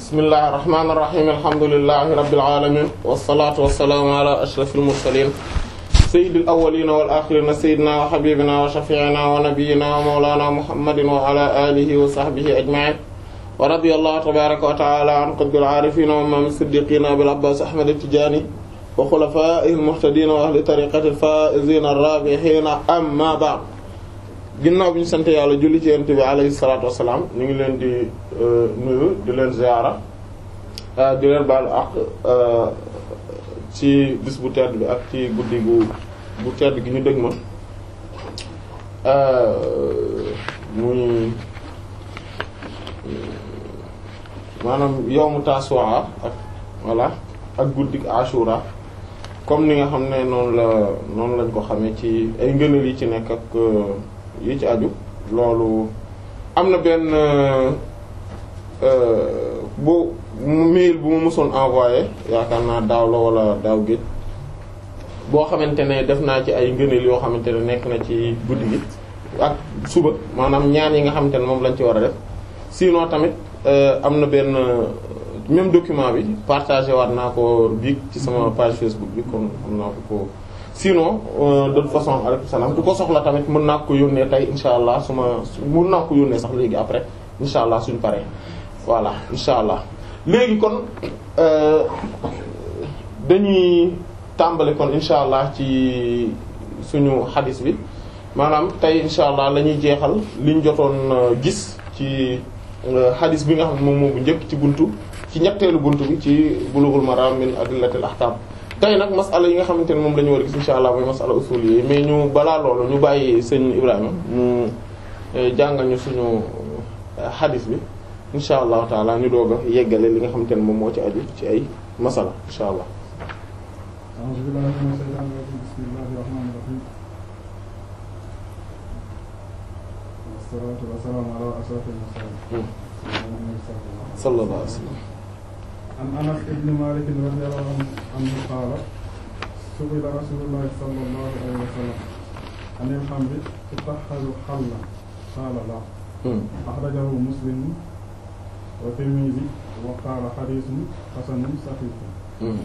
bismillahir rahmanir rahim alhamdulillahi rabbil alamin wassalatu wassalamu ala ashrafil mursalin sayyidil awwalin wal akhirin sayyidina wa habibina wa shafi'ina wa nabiyyina wa mawlana muhammadin wa ala alihi wa sahbihi ajma'in wa radiyallahu tabaraka wa ta'ala an qutbil arifin wa imam as-siddiqin abil abbas ahmad at-tijani wa khulafa'ihil muhtadin wa ahli tariqatil faa'izin ar-rabihin amma ba'd ginnaaw bi ñu sant yàlla julli ci yonent bi alayhi salaatu wassalaam ñu ngi leen di nuyu di leen ziyaara di leen baalu ak ci bis bu tedd bi ak ci guddi gu bu tedd gi ñu dëgg ma muy maanaam yawmu Tasu'a ak voilà ak guddi Ashura comme ni nga xam ne noonu la noonu lañ ko xamee ci ay ngëneel yi ci nekk ak yi ci aju loolu am na benn bu mail bu ma mësoon envoyé yaakaar naa daaw la wala daaw géej boo xamante ne def naa ci ay ngëneel yoo xamante ne nekk na ci guddi gi ak suba maanaam ñaan yi nga xamante ne moom lañ ci war a def sinon tamit am na benn même document bi partagé waat naa ko biig ci sama page Facebook bi comme xam naa ko ko sinon de toute façon alaykum salaam ku ko soxla tamit mën naa ko yónnee tey insha allah su ma mën naa ko yónnee sax léegi après insha allah suñu paree voilà insha allah léegi kon dañuy tàmbali kon insha allah ci suñu xadis bi maanaam tey insha allah la ñuy jeexal liñ jotoon gis ci xadis bi nga xam ne moom moo bu njëkk ci buntu ci ñetteelu buntu bi ci bulughul maram min adillatil ahkam tey nag masala yi nga xamante ne moom la ñu war a gis insha allah mooy masala usul yi mais ñu balaa loolu ñu bàyyi sëñ Ibrahima mu jàngal ñu suñu xadis bi insha allahu taala ñu doog a yeggale li nga xamante ne moom moo ci aju ci ay masala insha allah a'uuzu billahi mina shaytaani rajiim bismillahi rahmaani rahiim wassalaatu wassalaamu ala ashrafil mursaliin sallallahu alayhi wa sallam an Anas ibn Maalik radiyallahu anhu qaala su'ila rasuulullahi sallallahu alayhi wa sallam anil xamri tutahharu xallan qaala laa axrajahu Muslim wa Tirmizi wa qaala xadiisun xasanun saxiix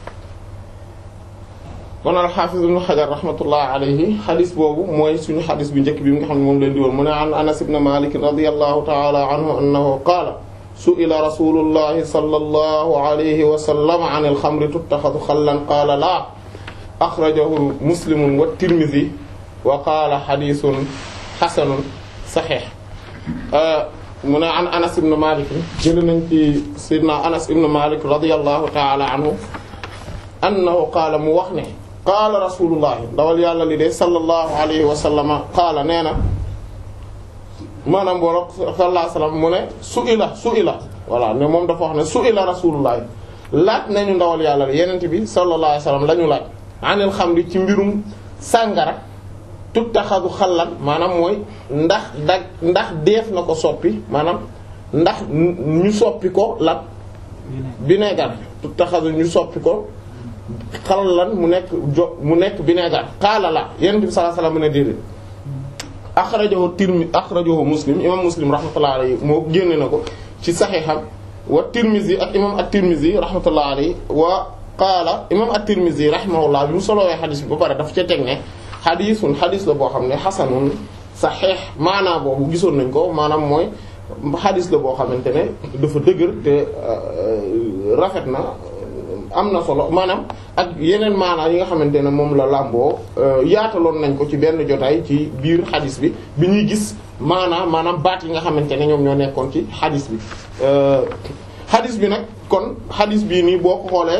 kon al-Hafiz ibn Hajar rahmatullah alayhi xadis boobu mooy suñu xadis bu njëkk bi nga xam ne moom leen di woon mu ne an Anas ibn Malik radiyallahu ta'ala anhu annahu qaala su'ila rasulullahi sallallahu alayhi wa sallam an al-xamri tuttaxadu xallan qaala laa axrajahu Muslim wa Tirmizi wa qaala xadiisun xasanun saxiix mu ne an Anas ibn Malik jël nañ ci Seydina Anas ibn Malik radiyallahu ta'ala anhu annahu qaala mu wax ne qaala rasulullahi ndawal yàlla li de sallallahu alayhi wa sallama qaala nee na maanaam boolog sallallahu alayhi wa sallam mu ne su'ila su'ila voilà ne moom dafa wax ne su'ila rasulullahi laaj nañu ndawal yàlla li yenente bi sallallahu alayhi wa sallam la ñu laaj anil xamri ci mbirum sàngara tuttaxadu xallan maanaam mooy ndax dag ndax deef na ko soppi maanaam ndax ñu soppi ko la vinaigre tuttaxadu ñu soppi ko xallan mu nekk jo mu nekk vinaigre xaala la yonent bi sallallahu alayhi wasallam ne déedéet axrajahu tirmi axrajahu muslim imam muslim rahmatullahi alayhi moo génne na ko ci saxiixam wa tirmizi ak imam at-tirmizi rahmatullahi alayhi wa qaala imam at-tirmizi rahimahullah bi mu solowee xadis bi ba pare dafa ca teg ne xadisun xadis la boo xam ne xasanun saxiix maanaam boobu gisoon nañ ko maanaam mooy xadis la boo xamante ne dafa dëgër te rafet na am na solo maanaam ak yeneen maanaa yi nga xamante ne moom la làmboo yaataloon nañ ko ci benn jotaay ci biir xadis bi bi ñuy gis maanaa maanaam baat yi nga xamante ne ñoom ñoo nekkoon ci xadis bi xadis bi nag kon xadis bii nii boo ko xoolee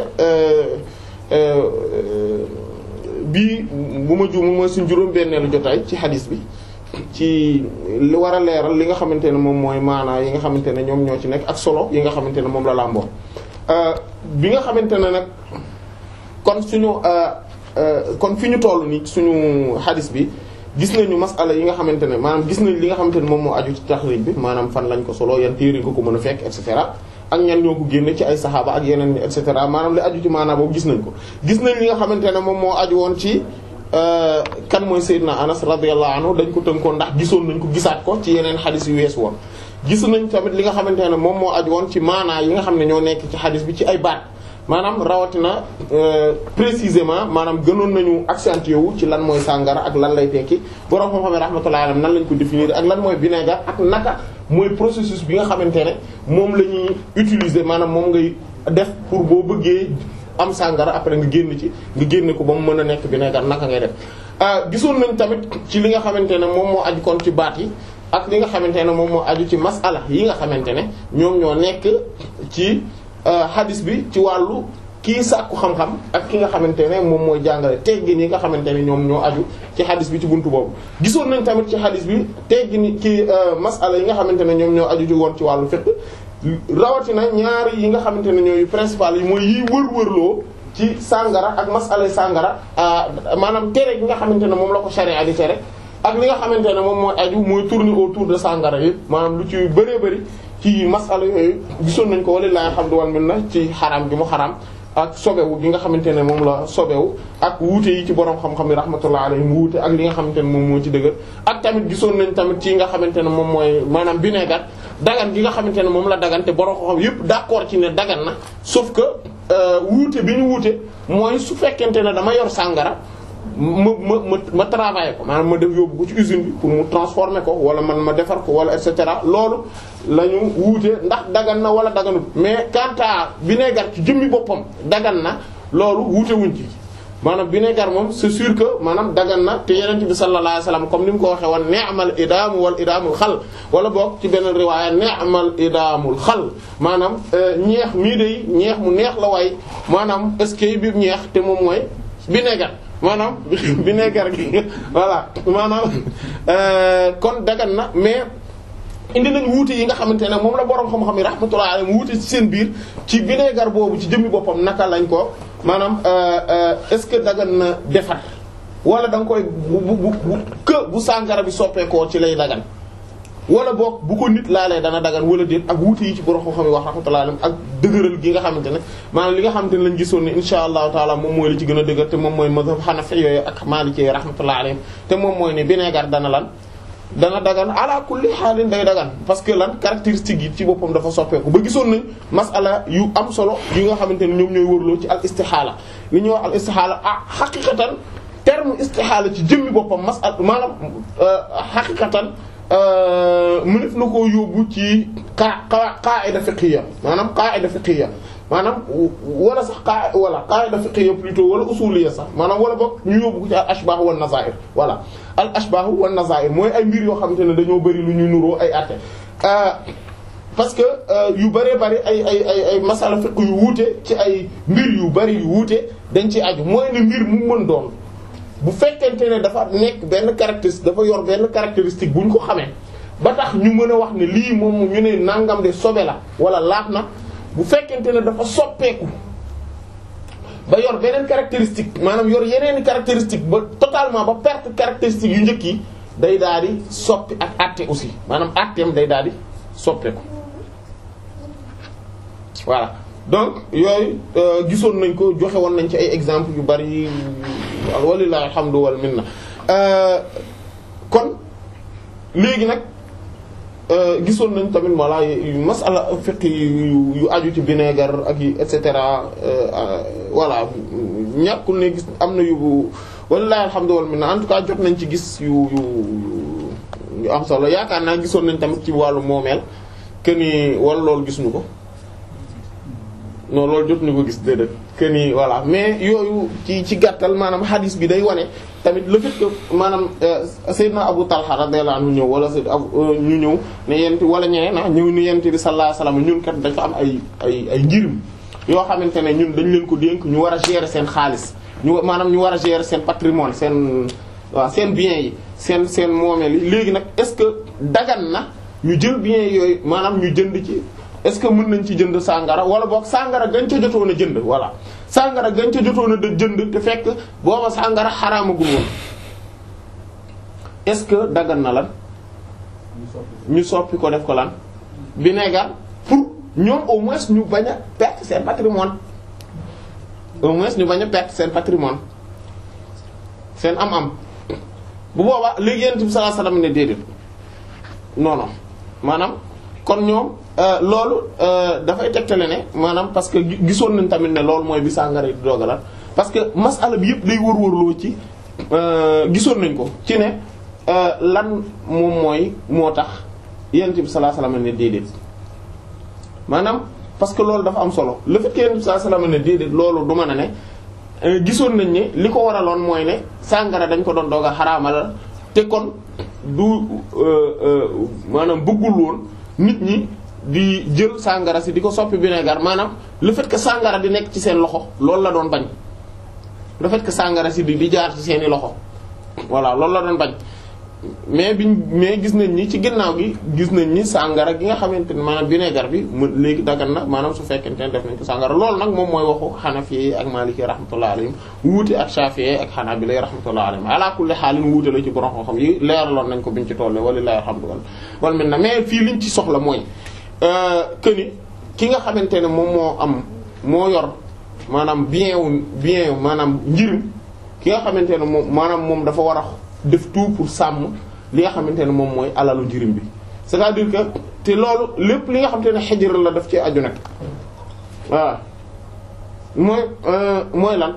bii bu ma juum mooy suñ juróom-benneelu jotaay ci xadis bi ci li war a leeral li nga xamante ne moom mooy maanaa yi nga xamante ne ñoom ñoo ci nekk ak solo yi nga xamante ne moom la làmboo bi nga xamante ne nag kon suñu kon fi ñu toll nii suñu xadis bi gis nañu masala yi nga xamante ne maanaam gis nañ li nga xamante ne moom moo aju ci taxrij bi maanaam fan lañ ko solo yan téere nga ko mën a fekk et cetera ak ñan ñoo ko génne ci ay saxaaba ak yeneen et cetera maanaam li aju ci maanaam boobu gis nañ ko gis nañ li nga xamante ne moom moo aju woon ci kan mooy Seydina Anas radiyallahu anhu dañ ko tënkoon ndax gisoon nañ ko gisaat ko ci yeneen xadis yu wees woon gis nañ tamit li nga xamante ne moom moo aju woon ci maanaa yi nga xam ne ñoo nekk ci xadis bi ci ay baat maanaam rawatina précisément maanaam gënoon nañu accentuer wu ci lan mooy sàngara ak lan lay tekki borom xam-xam rahmatullahi alayhi nan lañ ko définir ak lan mooy vinaigre ak naka mooy processus bi nga xamante ne moom la ñuy utiliser maanaam moom ngay def pour boo bëggee am sàngara après nga génn ci nga génne ko ba mu mën a nekk vinaigre naka ngay def. gisoon nañ tamit ci li nga xamante ne moom moo aju kon ci baat yi ak li nga xamante ne moom moo aju ci masala yi nga xamante ne ñoom ñoo nekk ci. hadis bi ci wàllu kii sàkku xam-xam ak ki nga xamante ne moom mooy jàngale teggin yi nga xamante ne ñoom ñoo aju ci hadis bi ci buntu boobu gisoon nañ tamit ci hadis bi teggin ki masala yi nga xamante ne ñoom ñoo aju ci woon ci wàllu fiqh rawatina ñaari yi nga xamante ne ñooy principal yi mooy yiy wër-wërloo ci sàngara ak masala sàngara maanaam tere gi nga xamante ne moom la ko sharia di tere ak li nga xamante ne moom mooy aju mooy tourner autour de sàngara yëpp maanaam lu ci bëree bëri ci masala yooyu gisoon nañ ko walilahi alhamdu wal minna ci xaraam gi mu xaraam ak sobewu gi nga xamante ne moom la sobewu ak wuute yi ci borom xam-xam yi rahmatullah alayhi mu wuute ak li nga xamante ne moom moo ci dëgër ak tamit gisoon nañ tamit ci nga xamante ne moom mooy maanaam vinaigre dagan gi nga xamante ne moom la dagan te borom xam-xam yépp d'accord ci ne dagan na sauf que wuute bi ñu wuute mooy su fekkente ne dama yor sàngara ma ma ma ma travailler ko maanaam ma def yóbbu ko ci usine bi pour mu transformer ko wala man ma defar ko wala et cetera loolu la ñu wuute ndax dagan na wala daganut mais quant à vinaigre ci jëmmi boppam dagan na loolu wuute wuñ ci maanaam vinaigre moom c'est sûr que maanaam dagan na te yeneen bi sallallahu alayhi wasallam comme ni mu ko waxee woon ni'mal idaamu wal idaamul xal wala boog ci beneen riwaaya ni'mal idaamul xal maanaam ñeex mii de ñeex mu neex la waay maanaam est-ce que bi ñeex te moom mooy vinaigre maanaam vinaigre gi voilà maanaam kon dagan na mais indi nañ wuute yi nga xamante ne moom la borom xam-xam yi rahmatullahi alayhi wuute ci seen biir ci vinaigre boobu ci jëmmi boppam naka lañ ko maanaam est-ce que dagan na defar wala da nga koy bu bu bu que bu sàngara bi soppeekoo ci lay dagan wala boog bu ko nit laalee dana dagan wala déet ak wuute yi ci borom xam-xam yi wax rahmatullahi alayhi ak dëgëral gi nga xamante ne maanaam li nga xamante ne lañ gisoon ne insha allahu taala moom mooy li ci gën a dëgër te moom mooy mazhab hanafi yooyu ak maliki yi rahmatullahi alayhim te moom mooy ne vinaigre dana lan dana dagan ala kulli xaalin day dagan parce que lan caractéristique yi ci boppam dafa soppeeku ba gisoon nañ masala yu am solo yi nga xamante ne ñoom ñooy wërloo ci al istihaala li ñuy wax al istihaala ah xaqiqatan terme istihaala ci jëmmi boppam masala maanaam xaqiqatan mënef na koo yóbbu ci qa qaida fiqhiyya maanaam qaida fiqhiyya maanaam wala sax qa wala qaida fiqhiyya plutôt wala usuliyya sax maanaam wala boog ñu yóbbu ko ci al ashbah wan nazair voilà al ashbah wan nazair mooy ay mbir yoo xamante ne dañoo bari lu ñuy nuroo ay àtte parce que yu bëree bari ay ay ay ay masala fiqh yu wuute ci ay mbir yu bari yu wuute dañ ci aju mooy ne mbir mu mën doon bu fekkente ne dafa nekk benn caractéristique dafa yor benn caractéristique bu ñu ko xamee ba tax ñu mën a wax ne lii moom ñu ne nangam de sobe la wala laab na bu fekkente ne dafa soppeeku ba yor beneen caractéristique maanaam yor yeneen caractéristique ba totalement ba perte caractéristique yu njëkk yi day daal di soppi ak àtte aussi maanaam àtteem day daal di soppeeku voilà donc yooyu gisoon nañ ko joxe woon nañ ci ay exemples yu bari walillahi alhamdu wal minna kon léegi nag gisoon nañ tamit walla masala fiqh yu yu aju ci vinaigre ak yi et cetera voilà ñàkkul ne gis am na yu walillahi alhamdu wal minna en tout cas jot nañ ci gis yu yu yu am solo yaakaar naa gisoon nañ tamit ci wàllu moomeel que ni wala loolu gisuñu ko non loolu jot ñu ko gis déedéet que ni voilà mais yooyu ci ci gàttal maanaam hadis bi day wane tamit le fait que maanaam Seydina Abu Talha radiyallahu anhu ñëw wala Seydina ñu ñëw ne yent wala ñeneen ah ñëw ni yent bi sallallahu alayhi wasallam ñun kat dafa am ay ay ay njirim yoo xamante ne ñun dañ leen ko dénk ñu war a gérer seen xaalis ñu maanaam ñu war a gérer seen patrimoine seen waaw seen biens yi seen seen moomeel yi léegi nag est-ce que dagan na ñu jël biens yooyu maanaam ñu jënd ci est-ce que mën nañ ci jënd sàngara wala boog sàngara gañ ca jotoon a jënd voilà sàngara gañ ca jotoon a jënd te fekk booba sàngara xaraamagul woon est-ce que dagan na lan ñu soppi ko def ko lan vinaigre pour ñoom au moins ñu bañ a perte seen patrimoine au moins ñu bañ a perte seen patrimoine seen am-am bu boobaa léegi yonent bi sallallahu alayhi wasallam ne déedéet non non maanaam kon ñoom loolu dafay tegtale ne maanaam parce que gisoon nañ tamit ne loolu mooy bi sàngara di doogalat parce que masala bi yëpp day wër-wërloo ci gisoon nañ ko ci ne lan moom mooy moo tax yonent bi sallallahu alayhi wasallam ne déedéet maanaam parce que loolu dafa am solo le fait que yonent bi sallallahu alayhi wasallam ne déedéet loolu du mën a ne gisoon nañ ne li ko waraloon mooy ne sàngara dañ ko doon doog a xaraamal te kon du maanaam bëggul woon nit ñi di jël sàngara si di ko soppi vinaigre maanaam le fait que sàngara di nekk ci seen loxo loolu la doon bañ le fait que sàngara si di di jaar ci seeni loxo voilà loolu la doon bañ mais biñ mais gis nañ ni ci ginnaaw gi gis nañ ni sàngara gi nga xamante ne maanaam vinaigre bi mu léegi dagan na maanaam su fekkente ne def nañ ko sàngara loolu nag moom mooy waxu Hanafi ak Maliki rahmatullah alayhim wuute ak Shafi'i ak Hanabila rahmatullah alayhim ala kulli xaalin wuute la ci borom xam-xam yi leeraloon nañ ko biñ ci tolle walillahi alhamdu wal minna mais fii liñ ci soxla mooy que ni ki nga xamante ne moom moo am moo yor maanaam bien wu bien wu maanaam njirim ki nga xamante ne moom maanaam moom dafa war a def tout pour sàmm li nga xamante ne moom mooy alalu njirim bi c'est-à-dire que te loolu lépp li nga xamante ne xejër la daf ci aju nag voilà mooy mooy lan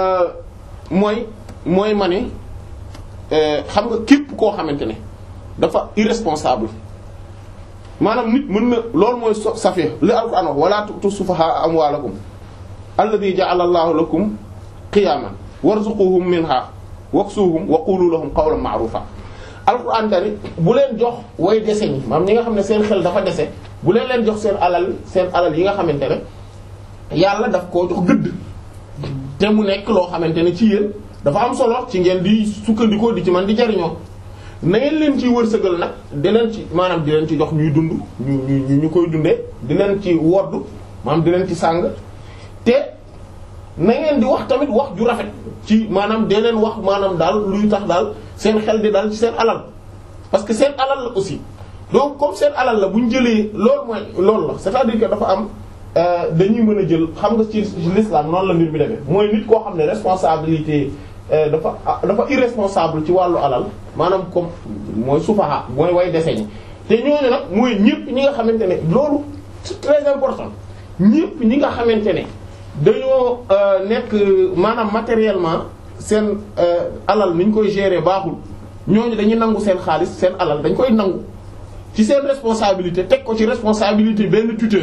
mooy mooy ma ne xam nga képp koo xamante ne dafa irresponsable maanaam nit mën na loolu mooy so safee li Alxuraan wax wala tu'tu sufahaa amwaalakum alladhi ja'ala Allahu lakum qiyaman warzuquhum minha waksuhum wa qulu lahum qawlan ma'rufa alquran tani bu leen jox way dese ñi maam ñi nga xam ne seen xel dafa dese bu leen leen jox seen alal seen alal yi nga xamante ne yàlla daf koo jox gëdd te mu nekk loo xamante ne ci yéen dafa am solo ci ngeen di sukkandikoo di ci man di jariñoo na ngeen leen ciy wërsëgal nag di leen ci maanaam di leen ci jox ñuy dund ñu ñu ñu koy dundee di leen ci wodd maanaam di leen ci sàng te na ngeen di wax tamit wax ju rafet ci maanaam dee leen wax maanaam daal luy tax daal seen xel di dal ci seen alal parce que seen alal la aussi donc comme seen alal la bu ñu jëlee loolu mooy loolu la c'est-à-dire que dafa am dañuy mën a jël xam nga ci l'islam noonu la mbir mi demee mooy nit koo xam ne responsabilité dafa dafa irresponsable ci wàllu alal maanaam comme mooy sufaha mooy way dese ñi te ñooñu nag mooy ñëpp ñi nga xamante ne loolu c'est très important ñëpp ñi nga xamante ne dañoo nekk maanaam matériellement seen alal ni ñu koy gérer baaxul ñooñu dañuy nangu seen xaalis seen alal dañ koy nangu ci seen responsabilité teg ko ci responsabilité benn tuteur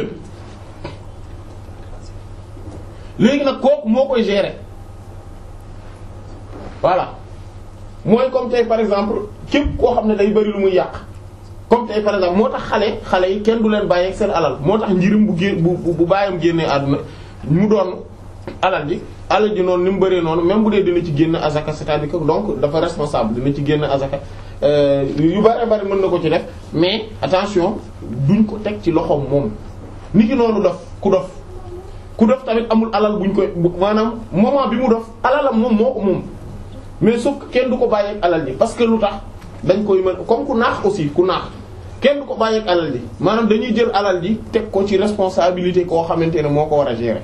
léegi nag kooku moo koy gérer voilà mooy comme tey par exemple képp koo xam ne day bari lu muy yàq comme tey par exemple moo tax xale xale yi kenn du leen bàyyi ak seen alal moo tax njirim bu gé bu bu bàyyam génnee àdduna mu doon alal ji alal ji noonu ni mu bëree noonu même bu dee dina ci génn azaka c'est-à-dire que donc dafa responsable dina ci génn azaka yu bari bari mën na ko ci def mais attention duñ ko teg ci loxoom moom ni ki noonu dof ku dof ku dof tamit amul alal buñ koy maanaam moment bi mu dof alalam moom moo ko moom mais sauf que kenn du ko bàyyi ak alal ji parce que lu tax dañ koy mën comme ku naax aussi ku naax kenn du ko bàyyi ak alal ji maanaam dañuy jël alal ji teg ko ci responsabilité koo xamante ne moo ko war a gérer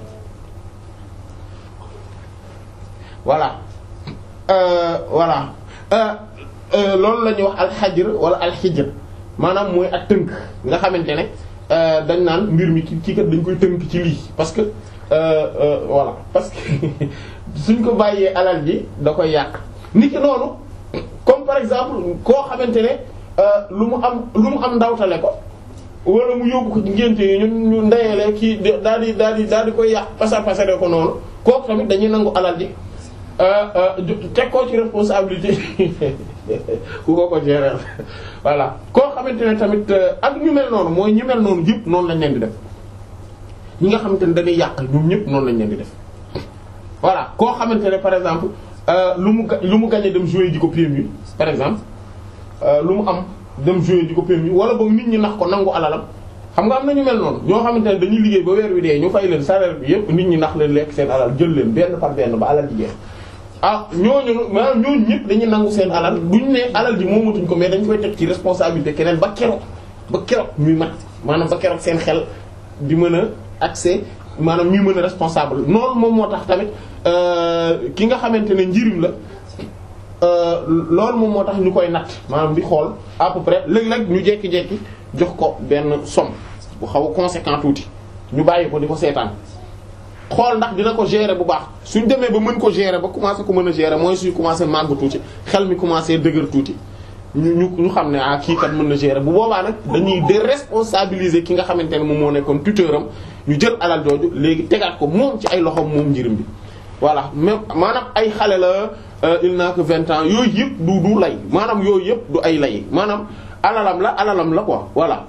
voilà euh, voilà loolu la ñuy wax alxajr wala alxijr maanaam mooy ak tënk nga xamante ne dañ naan mbir mi ki kii kat dañ koy tënk ci lii parce que voilà parce que suñ ko bàyyee alal ji da koy yàq nit ki noonu comme par exemple koo xamante ne lu mu am lu mu am ndawtale ko wala mu yóbbu ko ci ngénte yi ñun ñu ndeyele kii daal di daal di daal di koy yàq pasar pasare ko noonu kooku tamit dañuy nangu alal ji teg koo ci responsabilité ku ko ko gérer voilà koo xamante ne tamit ak ñu mel noonu mooy ñu mel noonu yëpp noonu lañ leen di def ñi nga xamante ne dañuy yàq ñoom ñëpp noonu lañ leen di def voilà koo xamante ne par exemple lu mu lu mu gagné dem jouer ji ko permis par exemple lu mu am dem jouer ji ko permis wala boog nit ñi nax ko nangu alalam xam nga am na ñu mel noonu ñoo xamante ne dañuy liggéey ba weer wi dee ñu fay leen salaire bi yëpp nit ñi nax leen lekk seen alal jël leen benn par benn ba alal ji jeex ah ñooñu maanaam ñooñu ñëpp dañuy nangu seen alal duñ ne alal ji moomatuñ ko mais dañ koy teg ci responsabilité keneen ba keroog ba keroog muy mat maanaam ba keroog seen xel di mën a accès maanaam ñuy mën a responsable noonu moom moo tax tamit ki nga xamante ne njirim la loolu moom moo tax ñu koy natt maanaam di xool à peu près léeg-léeg ñu jekki-jekki jox ko benn somme bu xaw a conséquent tuuti ñu bàyyi ko di ko seetaan xool ndax dina ko gérer bu baax suñ demee ba mën ko gérer ba commencé ko mën a gérer mooy suy commencé màgg tuuti xel mi commencé dëgër tuuti ñu ñu ñu xam ne ah kii kat mën na gérer bu boobaa nag dañuy déresponsabiliser ki nga xamante ne moom moo nekkoon tuteur am ñu jël alal jooju léegi tegaat ko moom ci ay loxoom moom njirim bi voilà même maanaam ay xale la il n'a que vingt ans yooyu yëpp du du lay maanaam yooyu yëpp du ay lay maanaam alalam la alalam la quoi voilà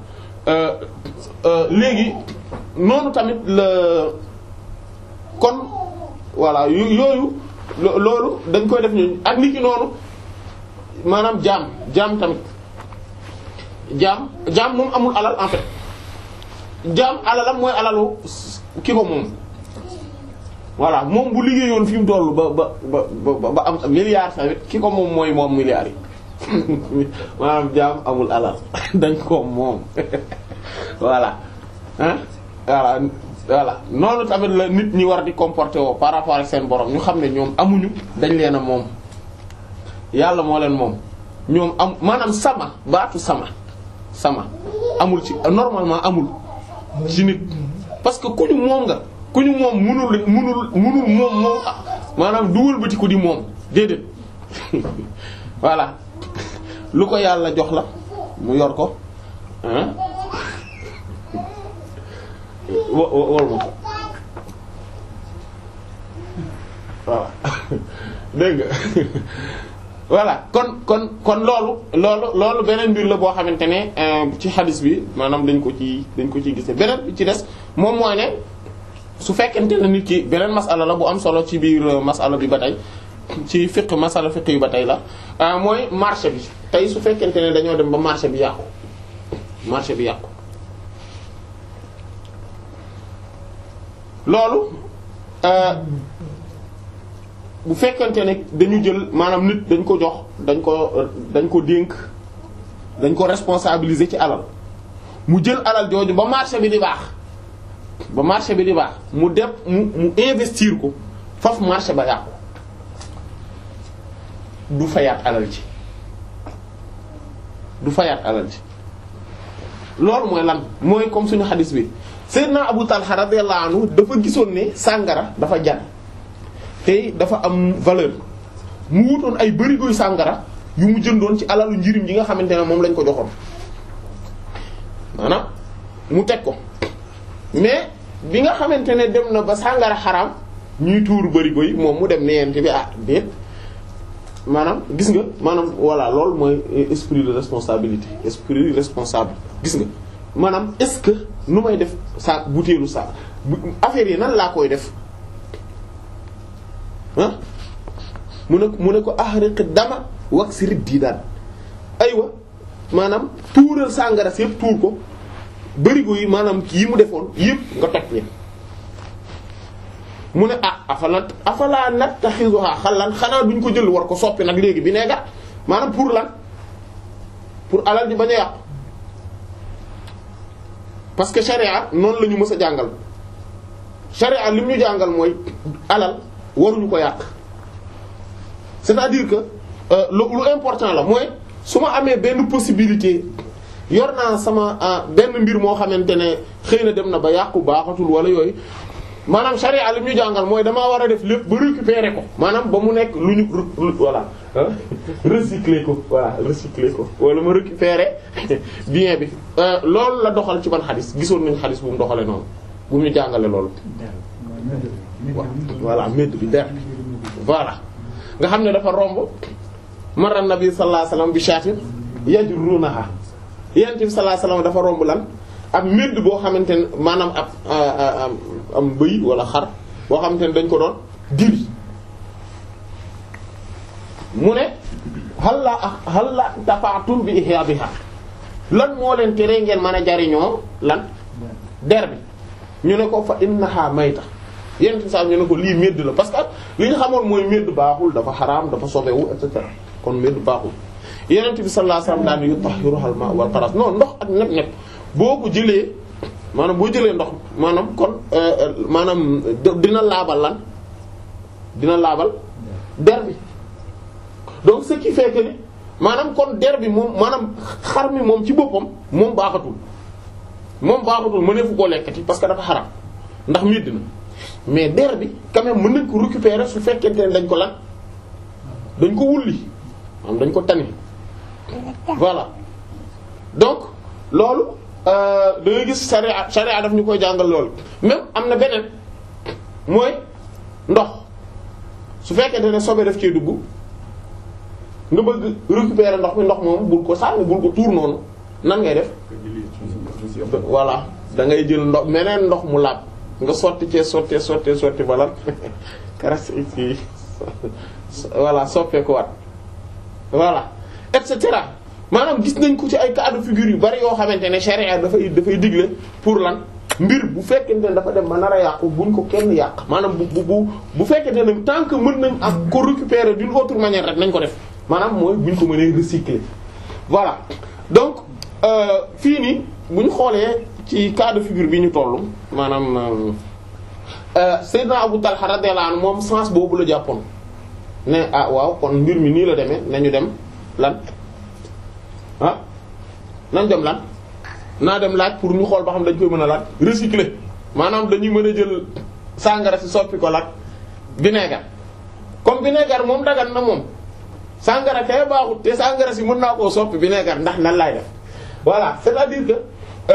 léegi noonu tamit la kon voilà yooyu loolu dañ koy def ñu ak nit ki noonu maanaam jaam jaam tamit jaam jaam moom amul alal en fait jaam alalam mooy alalu ki ko moom voilà moom bu liggéeyoon fi mu toll ba ba ba ba am milliard tamit ki ko moom mooy moom milliards yi maanaam jaam amul alal dañ ko moom voilà ah voilà voilà noonu tamit la nit ñi war di comporter woo par rapport ak seen borom ñu xam ne ñoom amuñu dañ leen a moom yàlla moo leen moom ñoom am maanaam sama baatu sama sama amul ci normalement amul ci nit parce que ku ñu moom nga ku ñu moom munul munul munul moom moom maanaam dugal bëti ko di moom déedéet voilà lu ko yàlla jox la mu yor ko ah wo wol ma voilà dégg nga voilà kon kon kon loolu loolu loolu beneen mbir la boo xamante ne ci xadis bi maanaam dañ ko ci dañ ko ciy gisee beneen bi ci des moom mooy ne su fekkente ne nit ki beneen masala la bu am solo ci biir masala bi ba tey ci fiqh masala fiqh yu ba tey la mooy marché bi tey su fekkente ne dañoo dem ba marché bi yàqu marché bi yàqu loolu bu fekkente ne dañu jël maanaam nit dañ ko jox dañ ko dañ ko dénk dañ ko responsabiliser ci alal mu jël alal jooju ba marché bi di baax ba marché bi di baax mu def mu mu investir ko foofu marché ba yàqu du fayaat alal ji du fayaat alal ji loolu mooy lan mooy comme suñu xadis bi Seydina Abu Talha radiyallahu anhu dafa gisoon ne sàngara dafa jar te dafa am valeur mu wutoon ay barigoy sàngara yu mu jëndoon ci alalu njirim yi nga xamante ne moom lañ ko joxoon maanaam mu teg ko mais bi nga xamante ne dem na ba sàngara xaraam ñuy tuur barigo yi moom mu dem neyente bi ah déet maanaam gis nga maanaam voilà loolu mooy esprit de responsabilité esprit responsable gis nga maanaam est-ce que nu may def sa butéelu sa affaire yi nan laa koy def ah mu ne mu ne ko ahriq dama wax si rit dii daan aywa maanaam tuural sàngara si yëpp tuur ko barigo yi maanaam yi mu defoon yëpp nga toj leen mu ne ah afala afala nattaxizuha xalan xanaa duñ ko jël war ko soppi nag léegi bi nee gat maanaam pour lan pour alal di bañ a yàqu parce que charia noonu la ñu mës a jàngal charia li mu ñu jàngal mooy alal waruñu ko yàq c'est-à-dire que lu lu important la mooy su ma amee benn possibilité yor naa sama benn mbir moo xamante ne xëy na dem na ba yàqu baaxatul wala yooyu maanaam charia li mu ñu jàngal mooy damaa war a def lépp ba récupérer ko maanaam ba mu nekk lu ñu voilà recycler ko voilà recycler ko wala ma récupérer bien bi loolu la doxal ci ban xadis gisoon nañu xadis bu mu doxalee noonu bu mu ñu jàngale loolu voilà médd bi der voilà nga xam ne dafa romb mara nabi sallallahu alayhi wasallam bi shatin yajrunaha yonent bi sallallahu alayhi wasallam dafa romb lan ab médd boo xamante ne maanaam ab am bëy wala xar boo xamante ne dañ ko doon diri mu ne halla halla tafaatum bi ihyabiha lan moo leen tere ngeen mën a jariñoo lan der bi ñu ne ko fa innaha mayta yent bi sax ñu ne ko lii médd la parce que li ñu xamoon mooy médd baaxul dafa xaraam dafa sobewu et cetera kon médd baaxul yenent bi sallallahu alayhi wasallam daan yutahhiruha al-ma wal qaras non ndox ak nepp nepp boo ko jëlee maanaam boo jëlee ndox maanaam kon maanaam dina laabal lan dina laabal der bi donc ce qui fait que ni maanaam kon der bi moom maanaam xar mi moom ci boppam moom baaxatul moom baaxatul mëneefu koo lekkati parce que dafa xaram ndax midd na mais der bi quand même mën nañ ko récupérer su fekkente ne dañ ko lan dañ ko wulli maanaam dañ ko tani voilà donc loolu da ngay gis sharia sharia daf ñu koy jàngal loolu même am na beneen mooy ndox su fekkente ne sobe daf cee dugg nga bëgg récupérer ndox mi ndox moom bul ko sànni bul ko tuur noonu nan ngay def voilà da ngay jël ndox meneen ndox mu laab nga sotti cee sottee sottee sotti bala caractéristique voilà soppee ko wat voilà et cetera maanaam gis nañ ko ci ay cas de figure yu bari yoo xamante ne charia dafay dafay digle pour lan mbir bu fekkente ne dafa dem ba nar a yàqu buñ ko kenn yàq maanaam bu bu bu bu fekkente ne tant que mën nañ ak ko récupérer d'une autre manière rek nañ ko def maanaam mooy buñ ko mënee recycler voilà donc fii nii buñ xoolee ci cas de figure bi ñu toll maanaam Seydina Abu Talha radiyallahu anhu moom sens boobu la jàppoon ne ah waaw kon mbir mi nii la demee nañu dem lan ah nañ dem lan naa dem laaj pour ñu xool ba xam dañ koy mën a laaj recycler maanaam dañuy mën a jël sàngara si soppi ko laaj vinaigre comme vinaigre moom dagan na moom sàngara kay baaxut te sàngara si mën naa koo soppi vinaigre ndax nan laay def voilà c'est-à-dire que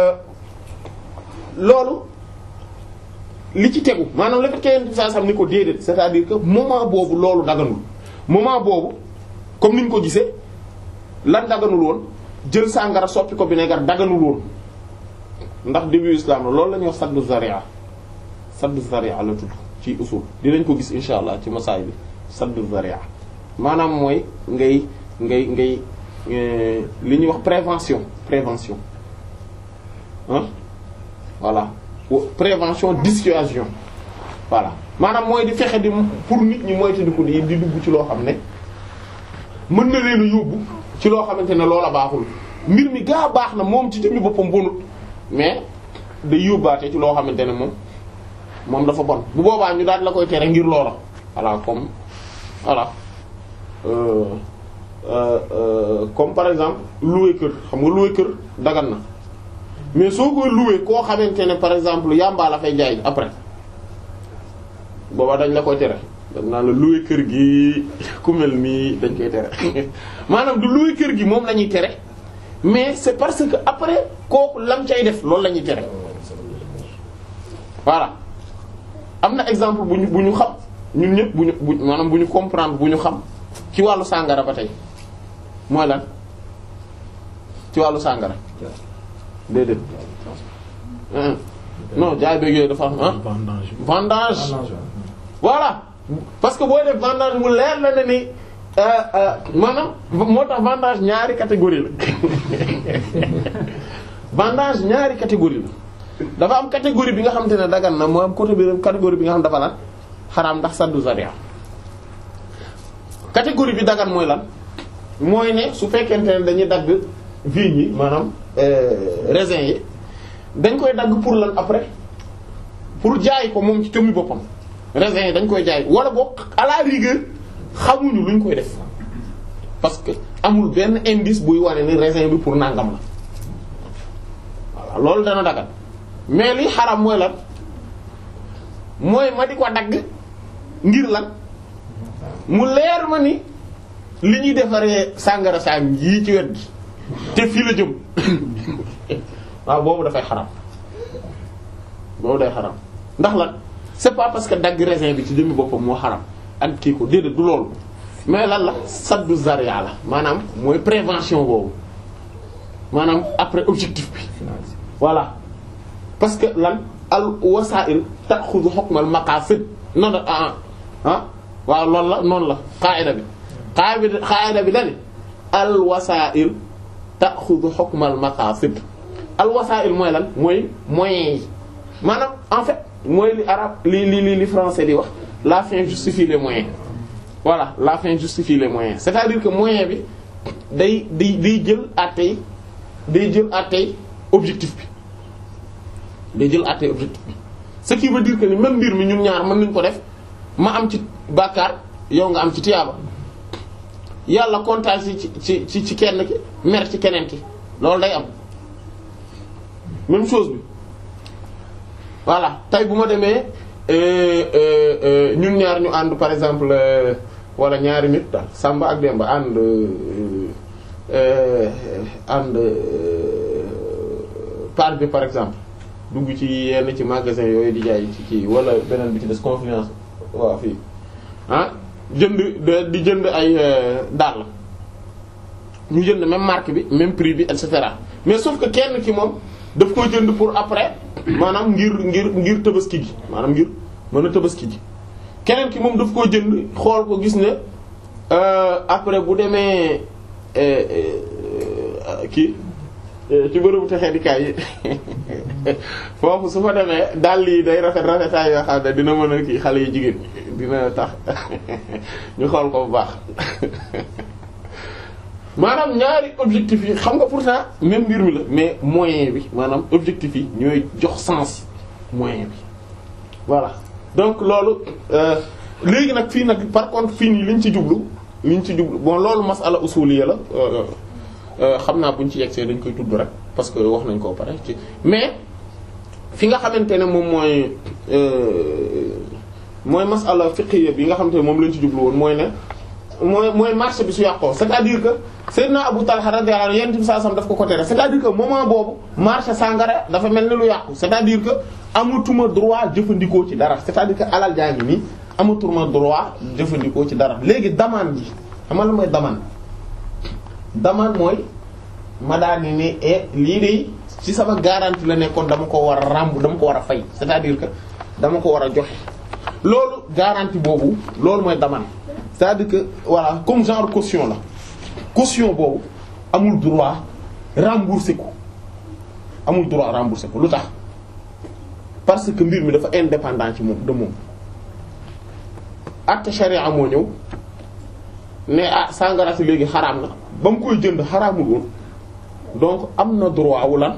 loolu li ci tegu maanaam la fekkee yenn saa sam ni ko déedéet c'est-à-dire que moment boobu loolu daganul moment boobu comme ni ñu ko gisee lan daganul woon jël sàngara soppi ko vinaigre daganul woon ndax début islam la loolu la ñuy wax saddu zaria saddu zaria la tudd ci usul dinañ ko gis insha allah ci masaay bi saddu zaria maanaam mooy ngay ngay ngay li ñuy wax prévention prévention ah voilà prévention dissuasion voilà maanaam mooy di fexe di pour nit ñi moytandiku di di dugg ci loo xam ne mën na leen a yóbbu ci loo xamante ne loola baaxul mbir mi gaa baax na moom ci jëmmi boppam bonut mais day yóbbaate ci loo xamante ne moom moom dafa bon bu boobaa ñu daal la koy tere ngir loola voilà comme voilà euh, euh, euh, comme par exemple louer kër xam nga louer kër dagan na mais soo koy louer koo xamante ne par exemple yàmbaa la fay jaay après booba dañ la koy tere dañ naan la louer kër gi ku mel nii dañ koy tere maanaam du louer kër gi moom la ñuy tere mais c'est parce que après kooku lam cay def loolu la ñuy tere voilà am na exemple bu ñu bu ñu xam ñun ñëpp bu ñu bu maanaam bu ñu comprendre bu ñu xam ci wàllu sàngara ba tey mooy lan ci wàllu sàngara déedéet non jaay beeg yooyu dafa am ah vendange vendange voilà parce que booy def vendange mu leer la ne ni maanaam moo tax vendange ñaari catégorie la vendange ñaari catégorie la dafa am catégorie bi nga xamante ne dagan na moo am côté bi catégorie bi nga xam dafa lan xaraam ndax saddu zaria catégorie bi dagan mooy lan mooy ne su fekkente ne dañuy dagg vignes yi maanaam raisin yi dañ koy dagg pour lan après pour jaay ko moom ci jëmmi boppam raisin yi dañ koy jaay wala boog à la rigueur xamuñu luñ koy def parce que amul benn indice buy wane ni raisin bi pour nangam la voilà loolu dana dagal mais li xaram mooy lan mooy ma di ko dagg ngir lan mu leer ma ni li ñuy defaree sàngara sang yii ci wet gi te fii la jëm waaw boobu dafay xaram boobu day xaram ndax lan c'est pas parce que dagg raisin bi ci jëmmi boppam moo xaram ak kii ko déedéet du loolu mais lan la saddu zaria la maanaam mooy prévention boobu maanaam après objectif bi voilà parce que lan al wasa'il ta'khudhu hukm al maqasid non ah ah waaw loolu la noonu la qaida bi qaida bi qaida bi la ni al wasa'il ta'khudhu hukm al maqasid al wasa'il mooy lan mooy moyens yi maanaam en fait mooy li arabe li li li li français di wax la fin justifie les moyens voilà la fin justifie les moyens c'est-à-dire que moyen bi day day day jël àttey day jël àttey objectif bi day jël àttey objectif bi ce qui veut dire que ni même mbir mi ñun ñaar mën nañ ko def ma am ci bàkkaar yow nga am ci tiyaaba yàlla kontaan ci ci ci ci kenn ki mer ci keneen ki loolu day am même chose bi voilà tey bu ma demee ñun ñaar ñu ànd par exemple wala ñaari nit daal Samba ak Demba ànd ànd par bi par exemple dugg ci yenn ci magasin yooyu di jaay ci kii wala beneen bi ci des confiance waaw fii ah jënd di jënd ay dàll ñu jënd même marque bi même prix bi et cetera mais sauf que kenn ki moom daf koy jënd pour après maanaam ngir ngir ngir tabaski gi maanaam ngir mën a tabaski gi keneen ki moom daf koy jënd xool ko gis ne après bu demee kii ci bërëbu texee di kaay yi foofu su fa demee dàll yi day rafet rafetaay yoo xam ne dina mën a kii xale yi jigéen dina tax ñu xool ko bu baax maanaam ñaari objectif yi xam nga pourtant même mbir mi la mais moyen bi maanaam objectif yi ñooy jox sens moyen bi voilà donc loolu léegi nag fii nag par contre fii nii liñ ci jublu liñ ci jublu bon loolu masala usuliyya la xam naa buñ ci yegsee dañ koy tudd rek parce que wax nañ koo pare ci mais fi nga xamante ne moom mooy mooy masala fiqhiyya bi nga xamante ne moom lañ ci jublu woon mooy ne mooy mooy marché bi su yàqoo c'est-à-dire que Seydina Abu Talha radiyallahu anhu yonent bi sallallahu alayhi wasallam daf ko ko tere c'est-à-dire que moment boobu marché sangara dafa mel ni lu yàqu c'est-à-dire que amatuma droit jëfandikoo ci dara c'est-à-dire que alal jaa ngi nii amatuma droit jëfandikoo ci dara léegi demande ji xam nga la mooy demande demande mooy ma daal ni ne e lii de ci sama garantie la nekkoon dama ko war a ràmb dama ko war a fay c'est-à-dire que dama ko war a joxe loolu garantie boobu loolu mooy demande c'est-à-dire que voilà comme genre caution la caution boobu amul droit rembourser ko amul droit rembourser ko lu tax parce que mbir mi dafa indépendant ci moom de moom acte charia moo ñëw ne ah sangara si léegi xaraam na ba mu koy jënd xaraamul woon donc am na droit wu lan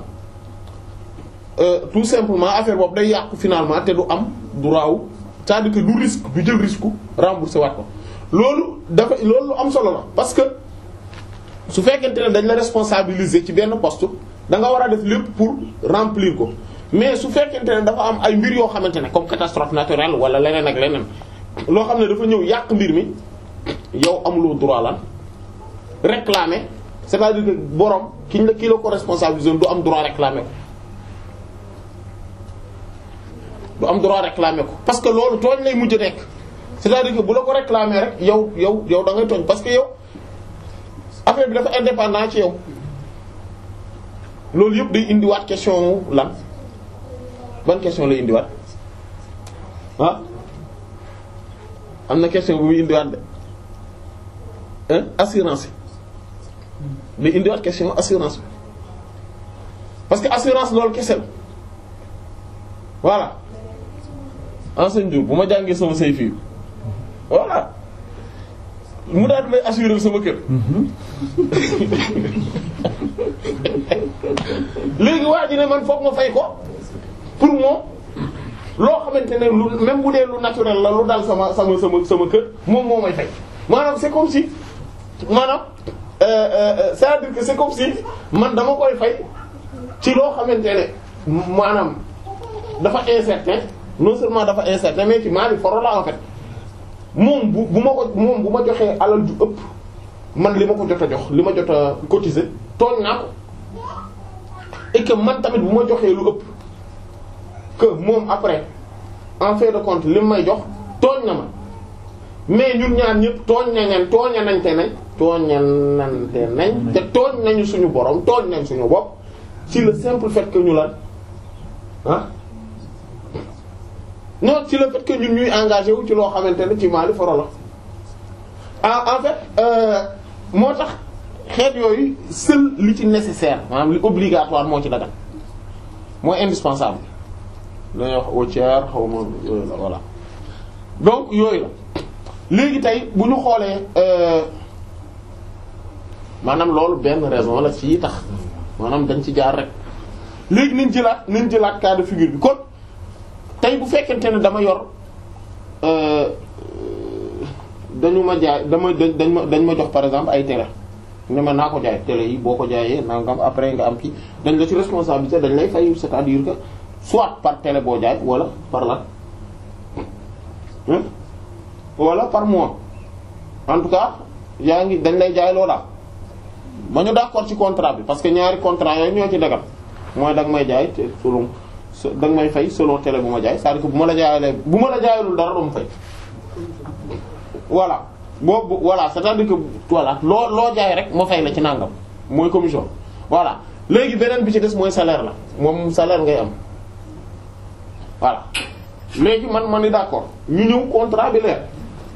tout simplement affaire boobu day yàqu finalement te du am droit wu c'est-à-dire que du risque du jël risque rembourser waat ko loolu dafa loolu lu am solo la parce que su fekkente ne dañ la responsabiliser ci benn poste da nga war a def lépp pour remplir ko mais su fekkente ne dafa am ay mbir yoo xamante ne comme catastrophe naturelle wala leneen ak leneen loo xam ne dafa ñëw yàq mbir mi yow amuloo droit lan réclamer c'est-à-dire que borom kiñ la kii la ko responsabiliser du am droit réclamer ko du am droit réclamer ko parce que loolu tooñ lay mujj nekk c'est-à-dire que bu la ko réclamer rek yow yow yow da ngay tooñ parce que yow affaire bi dafa indépendant ci yow loolu yëpp day indiwaat question lan ban question lay indiwaat ah am na question bu muy indiwaat de hein assurance bi day indiwaat question assurance bi parce que assurance loolu kese la voilà enseigne jour bu ma jàngee sama say fii voilà mu daal may assurer sama kër léegi waa ji ne man foog ma fay ko pour moom loo xamante ne lu même bu dee lu naturel la lu dal sama sama sama sama kër moom moo may fay maanaam c'est comme si maanaam euh, euh, c'est-à-dire que c'est comme si man dama koy fay ci loo xamante ne maanaam dafa incertain non seulement dafa incertain mais ci maa foro la en fait moom bu bu ma ko moom bu ma joxee alal ju ëpp man li ma ko jot a jox li ma jot a cotiser tooñ naa ko et que man tamit bu ma joxee lu ëpp que moom après en fait de compte li may jox tooñ na ma mais ñun ñaar ñëpp tooñ nañ tooña nañ te nañ tooñanante nañ te tooñ nañu suñu borom tooñ nañ suñu bopp ci le simple fait que ñu lan ah non ci le fait que ñun ñuy engagé wu ci loo xamante ne ci maali foro la en en fait euh, moo tax xeet yooyu seul li ci nécessaire maanaam li obligatoire moo ci dagal mooy indispensable dañuy wax au tiers xaw ma voilà donc yooyu la léegi tey bu ñu xoolee maanaam loolu benn raison la ci tax maanaam dañ ci jaar rek léegi nañ jëlaat nañ jëlaat cas de figure bi kon tey bu fekkente ne dama yor dañu ma jaay dama dañ ma dañ ma jox par exemple ay télé ne ma naa ko jaay télé yi boo ko jaayee nangam après nga am kii dañ la ci responsabilité dañ lay fay c'est-à-dire que soit par télé boo jaay wala par lan wala par mois en tout cas yaa ngi dañ lay jaay loola ba ñu d'accord ci contrat bi parce que ñaari contrat yooyu ñoo ci dagal mooy danga may jaay te selon danga may fay selon télé bu ma jaay c'est-à-dire que bu ma la jaayalee bu ma la jaayalul dara doo ma fay voilà boobu voilà c'est-à-dire que voilà loo loo jaay rek ma fay la ci nangam mooy commission voilà léegi beneen bi ci des mooy salaire la moom salaire ngay am voilà léegi man ma ni d'accord ñu ñëw contrat bi leer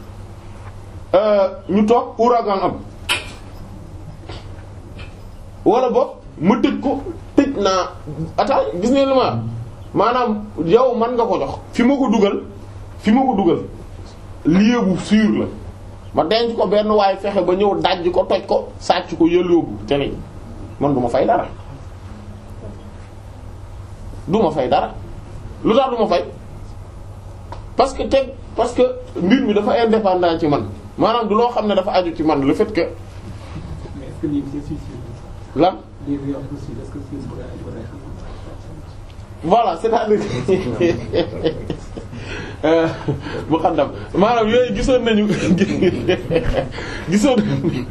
ñu toog ouragan am wala boog ma tëj ko tëj naa ata gis ne li ma maanaam yow man nga ko jox fi ma ko dugal fi ma ko dugal lieu bu sûr la ma denc ko benn waaye fexe ba ñëw dajj ko toj ko sàcc ko yëlloobu te ni man du ma fay dara du ma fay dara lu tax du ma fay parce que teg parce que mbir mi dafa indépendant ci man maanaam du loo xam ne dafa aju ci man le fait que mais est-ce que lii c'est sûr lan lii bi wax aussi est-ce que c'est sûr voilà c'est-à-dire bu xaddam maanaam yooyu gisoon nañu gisoon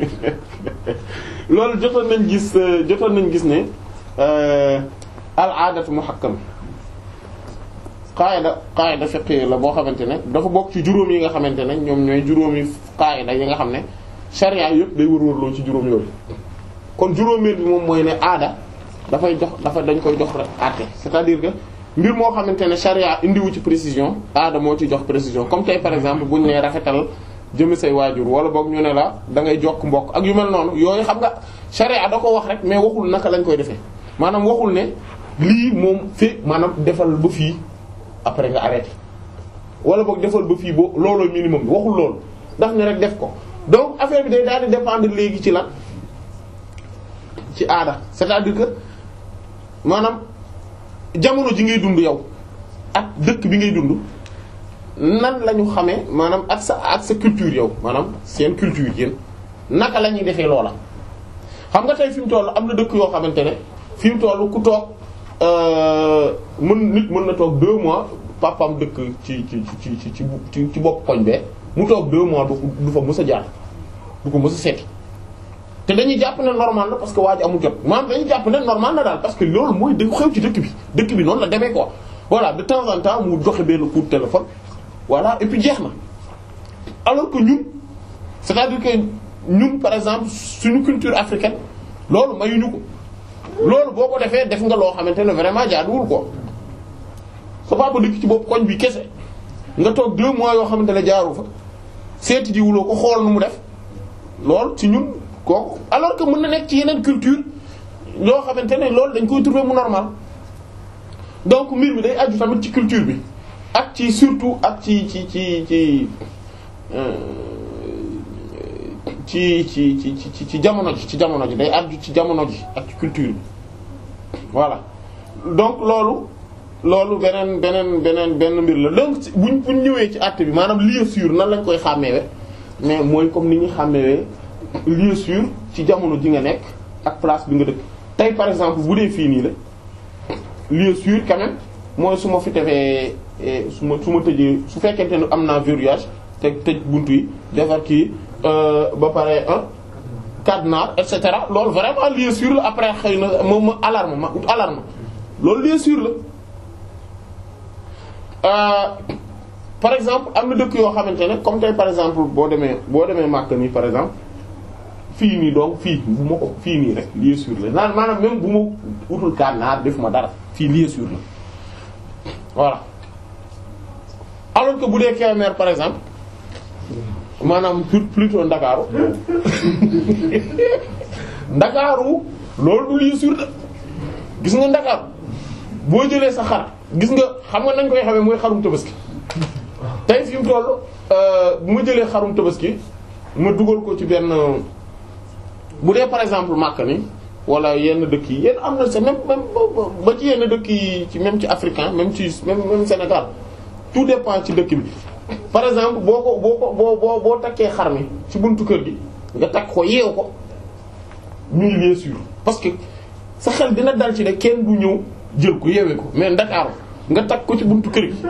loolu jotoon nañ gis jotoon nañ gis ne al aadatu muhakkam qaayida qaayida fiqhi la boo xamante ne dafa bokk ci juróom yi nga xamante ne ñoom ñooy juróomi qaayida yi nga xam ne sharia yëpp day wër-wërloo ci juróom yooyu kon juróomeel bi moom mooy ne aada dafay jox dafa dañ koy jox rek àtte c'est-à-dire que mbir moo xamante ne charia indiwu ci précision aada moo ci jox précision comme tey par exemple buñ nee rafetal jëme say waajur wala boog ñu ne la da ngay jokk mbokk ak yu mel noonu yooyu xam nga charia da ko wax rek mais waxul naka lañ koy defee maanaam waxul ne lii moom fi maanaam defal ba fii après nga arrêté wala boog defal ba fii bo looloo minimum bi waxul loolu ndax ne rek def ko donc affaire bi day daal di dépendre léegi ci la ci aada c'est-à-dire que maanaam jamono ji ngay dund yow ak dëkk bi ngay dund nan la ñu xamee maanaam ak sa ak sa culture yow maanaam seen culture yéen naka la ñuy defee loola. xam nga tey fi mu toll am na dëkk yoo xamante ne fi mu toll ku toog mën nit mën na toog deux mois papam dëkk ci ci ci ci ci ci bopp koñ bee mu toog deux mois du du fa mës a jaar du ko mës a seeti. te dañuy jàpp ne normal la parce que waa ji amul jot maanaam dañuy jàpp ne normal na daal parce que loolu mooy da xew ci dëkk bi dëkk bi noonu la demee quoi voilà de temps en temps mu joxe benn coup de téléphone voilà et puis jeex na alors que ñun c'est-à-dire que ñun par exemple suñu culture africaine loolu mayuñu ko loolu boo ko defee def nga loo xamante ne vraiment jaaduwul quoi sa papa dëkk ci bopp koñ bi kese nga toog deux mois yoo xamante ne jaaru fa seeti jiwuloo ko xool nu mu def loolu ci ñun kooku alors que mën na nekk ci yeneen culture yoo xamante ne loolu dañ koy trouver mu normal donc mbir mi day aju tamit ci culture bi ak ci surtout ak ci ci ci ci ci ci ci ci ci jamono ji ci jamono ji day aju ci jamono ji ak ci culture bi voilà donc loolu loolu beneen beneen beneen benn mbir la donc buñ buñ ñëwee ci acte bi maanaam lieu sûr nan lañ koy xàmmeewe mais mooy comme ni ñu xàmmeewee lieu sûr ci jamono ji nga nekk ak place bi nga dëkk tey par exemple bu dee fii nii la lieu sûr quand même mooy su ma fi defee su ma su ma tëjee su fekkente ne am naa verrouillage te tëj buntu yi defar kii ba pare un cadenas et cetera loolu vraiment lieu sûr la après xëy na moom ma alarme ma ut alarme loolu lieu sûr la par exemple am na dëkk yoo xamante ne comme tey par exemple boo demee boo demee Makka nii par exemple fii nii donc fii bu ma ko fii nii rek lieu sûr la naan maanaam même bu ma utul cadenas def ma dara fii lieu sûr la voilà alors que bu dee Kébémer par exemple maanaam plutôt Ndakaaru Ndakaaru loolu du lieu sûr la gis nga Ndakaaru boo jëlee sa xar gis nga xam nga nañ koy xamee mooy xarum tabaski tey fi mu toll bu ma jëlee xarum tabaski ma dugal ko ci benn bu dee par exemple Makka ni wala yenn dëkk yi yenn am na c'est même même ba ci yenn dëkk yi ci même ci africain même ci même même Sénégal tout dépend ci dëkk bi par exemple boo ko boo ko boo boo boo takkee xar mi ci buntu kër gi nga takk ko yeew ko muy bien sûr parce que sa xel dina dal ci ne kenn du ñëw jël ko yeewee ko mais Ndakaaru nga takk ko ci buntu kër gi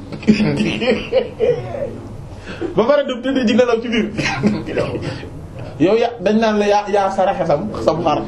ba pare dem tëddee ji nelaw ci biir yow ya dañ naan la yaa yaa saraxe sam sam xar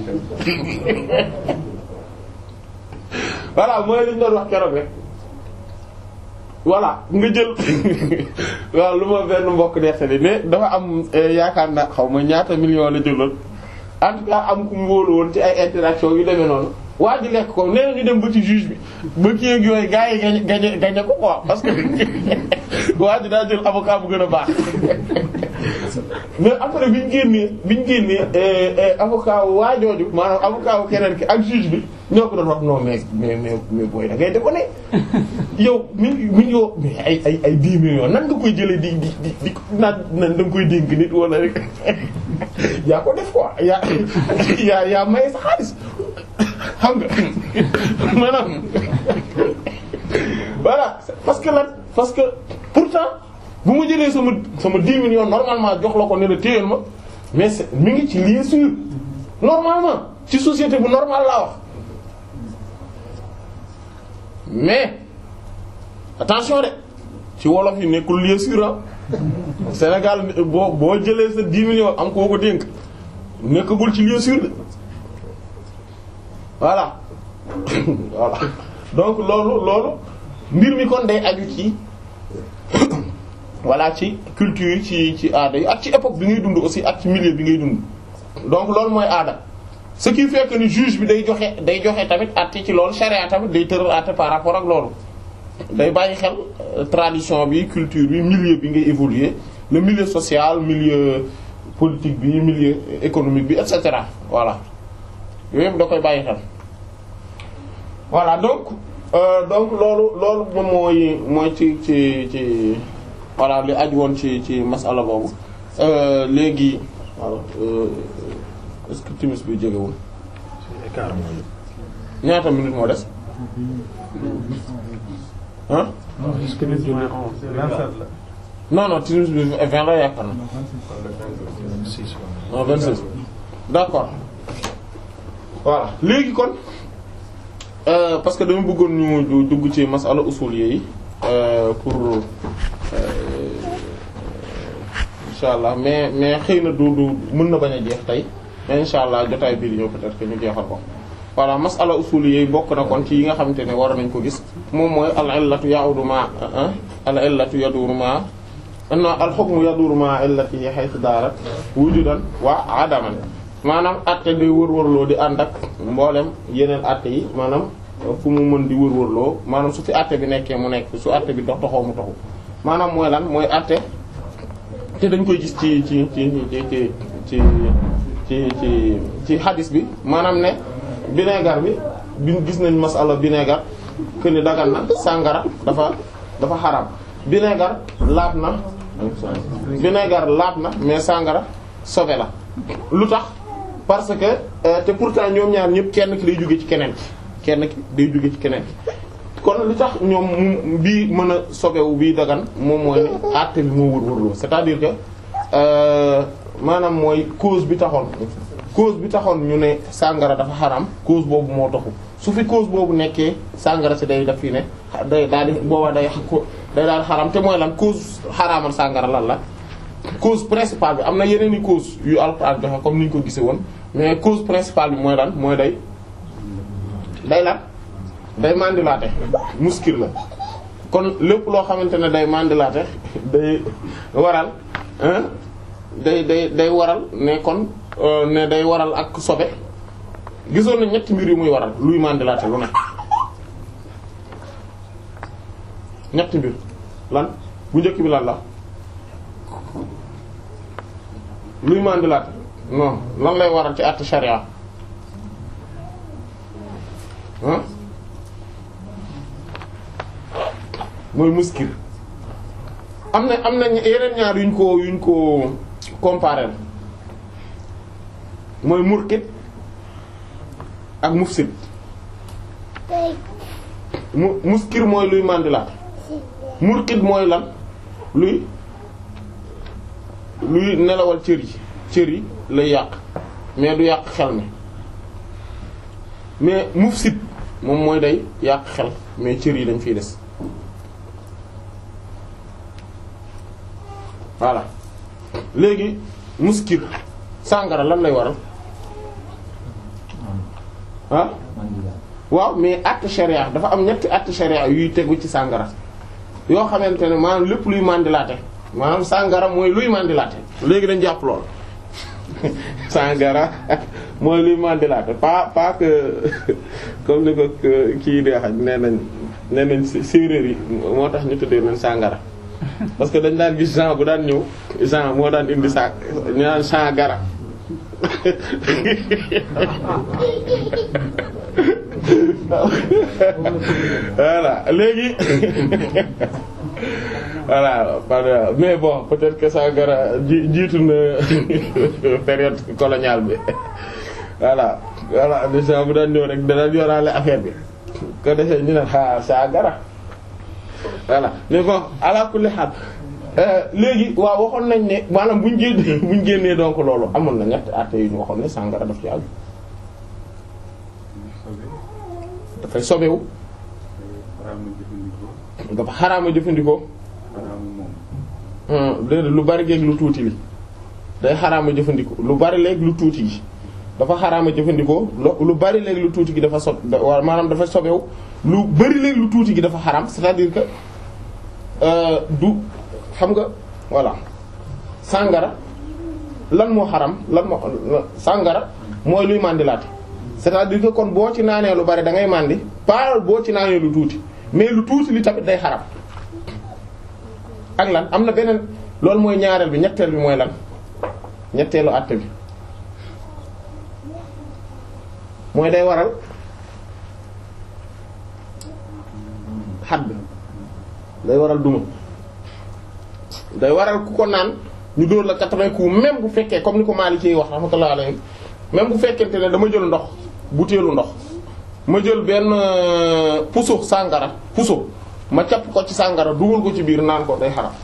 voilà mooy li ñu doon wax keroog rek voilà nga jël waaw lu ma benn mbokk nettali mais dafa am yaakaar na xaw ma ñaata million la jëloon en tout cas am ku mu wóolu woon ci ay interaction yu demee noonu waa ji lekk ko nee ñu dem ba ci juge bi ba kii ak yooyu gars yi gañe gañe gañe ko quoi parce que waa ji daa jël avocat bu gën a baax mais après biñ génnee biñ génnee avocat wu waa jooju maanaam avocat wu keneen ki ak juge bi ñoo ko doon wax non mais mais mais mais booy da ngay déconner yow mi mi yow mais ay ay ay 10 millions nan nga koy jëlee di di di di naan nan da nga koy dénk nit wala rek yaa ko def quoi yaa yaa yaa maye sa xaalis xam nga maanaam voilà parce que lan parce que pourtant bu ma jëlee sama sama 10 millions normalement jox la ko ne la téyeel ma mais c'est mi ngi ci lieu sûr normalement ci société bu normal laa wax mais attention de ci wolof yi nekkul lieu sûr ah Sénégal boo boo jëlee sa 10 millions am koo ko dénk nekkagul ci lieu sûr de voilà voilà donc loolu loolu mbir mi kon day aju ci voilà ci culture yi ci ci aada yi ak ci époque bi ngay dund aussi ak ci milieu bi ngay dund donc loolu mooy aada ce qui fait que ni juge bi day joxe day joxe tamit àtte ci loolu charia tamit day tëral àtte par rapport ak loolu day bàyyi xel tradition bi culture bi milieu bi ngay évoluer le milieu social milieu politique bi milieu économique bi et cetera voilà yooyu yëpp da koy bàyyi xel voilà donc euh, donc loolu loolu moom mooy mooy ci ci ci voilà li aju woon ci ci masala boobu léegi voilà est-ce que timis bi jegewul ñaata minute moo des ah non non timis bi vingt la yaakaar na non vingt six d'accord voilà léegi kon euh, parce que dama bëggoon ñu dugg ci masala usul yi euh, pour insha allah mais mais xëy na du du mën na bañ a jeex tey mais insha allah jotaay bii di ñëw peut-être que ñu jeexal ko voilà masala usul yi bokk na kon ci yi nga xamante ne war nañ ko gis moom mooy al illatu ya'udu ma al illatu yaduru ma non al hukmu yaduru ma illati haythu darat wujudan wa adaman maanaam atte day wër-wërloo di ànd ak mboolem yeneen atte yi maanaam fu mu mën di wër-wërloo maanaam su fi atte bi nekkee mu nekk su atte bi dox doxoo mu taxu maanaam mooy lan mooy atte te dañ koy gis ci ci ci ci ci ci ci ci ci hadis bi maanaam ne vinaigre bi bi gis nañ masala vinaigre que ni dagan na sàngara dafa dafa xaram vinaigre laab na vinaigre laab na mais sàngara sobe la lu tax parce que te pourtant ñoom ñaar ñëpp kenn ki day jóge ci keneen ki kenn ki day jóge ci keneen ki kon li tax ñoom mu bii mën a sobewu bii dagan moom mooy ne àtte bi moo wër wërloo c'est-à-dire que maanaam mooy cause bi taxoon cause bi taxoon ñu ne sàngara dafa xaram cause boobu moo taxu su fi cause boobu nekkee sàngara si day def fii ne day daal di booba day day daal xaram te mooy lan cause xaraamal sàngara lan la cause principale bi am na yeneen i cause yu Alxuraan joxe comme ni ñu ko gisee woon mais cause principale bi mooy lan mooy day day lan day mandilaate muskil la kon lépp loo xamante ne day mandilaate day waral day day day waral ne kon ne day waral ak sobe gisoon na ñetti mbir yu muy waral luy mandilaate lu ne ñetti mbir lan bu njëkk bi lan la luy mandilaate non lan lay waral ci àtte sharia ah mooy muskil am na am na yeneen ñaar yuñ ko yuñ ko comparer mooy murkit ak mufsid mu muskir mooy luy mandilaat murkit mooy lan luy luy nelawal cër yi cër yi lay yàq mais du yàq xel mi mais mufsid moom mooy day yàq xel mais cër yi dañ fiy des voilà léegi muskir sàngara lan lay waral ah waaw mais acte charia dafa am ñetti acte charia yuy tegu ci sàngara yoo xamante ne maanaam lépp luy mandilaate maanaam sàngara mooy luy mandilaate léegi dañ jàpp lool sàngara mooy luy mandilaate pas pas que comme ni ko kii dee xaj nee nañ nee nañ séeréer yi moo tax ñu tuddee leen sàngara parce que dañ daan gis Jean bu daan ñëw Jean moo daan indi sa ñu naan sàngara voilà léegi voilà mais bon peut-être que sàngara ji jiitu na période coloniale bi voilà voilà Jean bu daan ñëw rek dana yoraale affaire bi ko defee ñu ne ah sàngara voilà mais bon ala kulli haal léegi waaw waxoon nañ ne maanaam buñ génnee buñ génnee donc loolu amoon na ñett àtte yu ñu waxoon ne sàngara daf ci àgg dafay sobewu dafa xaraama jëfandikoo déedéet lu bari léegi lu tuuti li day xaraama jëfandikoo lu bari léegi lu tuuti gi dafa xaraama jëfandikoo lu bari léegi lu tuuti gi dafa sob wala maanaam dafa sobewu lu bari léegi lu tuuti gi dafa xaraam c'est-à-dire que du xam nga voilà sàngara lan moo xaram lan moo sàngara mooy luy màndilaate c'est-à-dire que kon boo ci naanee lu bari da ngay màndi pas boo ci naanee lu tuuti mais lu tuuti li tamit day xaram ak lan am na beneen loolu mooy ñaareel bi ñetteel bi mooy lan ñetteelu àtte bi mooy day waral xadd day waral duma day waral ku ko naan ñu dóor la quatre-vingts coups même bu fekkee comme ni ko Maliki yi wax rahmatullah alayhi même bu fekkente ne dama jël ndox butéelu ndox ma jël benn puso sàngara puso ma capp ko ci sàngara dugal ko ci biir naan ko day xaram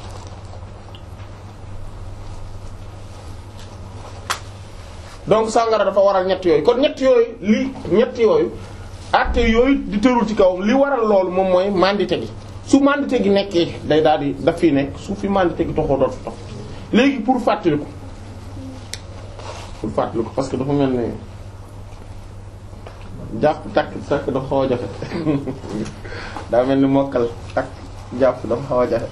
donc sàngara dafa waral ñett yooyu kon ñett yooyu li ñett yooyu acte yooyu di tërul ci kawam li waral loolu moom mooy mandité gi su mandité gi nekkee day daal di daf fi nekk su fi mandité gi toxoo dootu tox léegi pour fàttaliku pour fàttaliku parce que dafa mel ni jàpp takk takk dafa xaw a jafe daa mel ni mokkal takk jàpp dafa xaw a jafe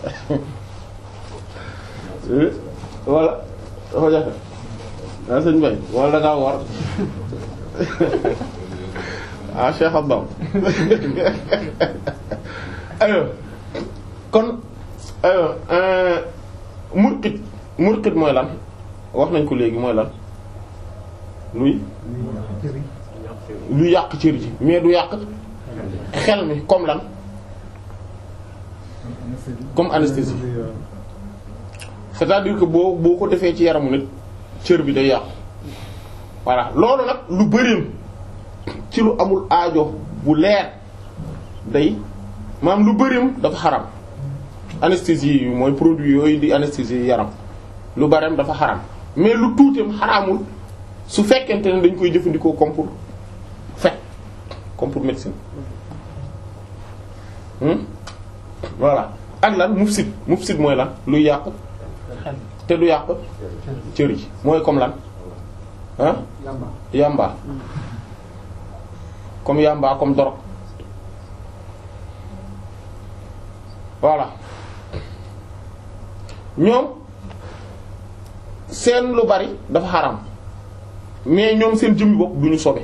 wala dafa jafe ah sëñ Bay wala da ngaa war ah Cheikh Abdam ayo kon ayo murqit murqit mooy lan wax nañ ko léegi mooy lan luy lu yàq cër ji mais du yàq xel mi comme lan comme anesthésie c'est-à-dire que boo boo ko defee ci yaramu nit cër bi day yàqu voilà loolu nag lu bërim ci lu amul aajo bu leer day maanaam lu bërim dafa xaram anesthésie yi mooy produit yooyu di anesthésie yaram lu bareem dafa xaram mais lu tuuteem xaraamul su fekkente ne dañ koy jëfandikoo comme pour faj comme pour médecine hmm voilà ak lan mufsid mufsid mooy lan luy yàq te du yàq cër yi mooy comme lan ah yamba comme yamba comme dorog voilà ñoom seen lu bari dafa xaram mais ñoom seen jëmmi bopp du ñu sobe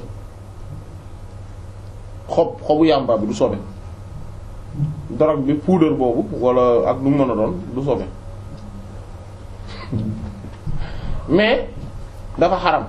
xob xobu yamba bi du sobe dorog bi poudre boobu wala ak lu mu mën a doon du sobe mais dafa xaram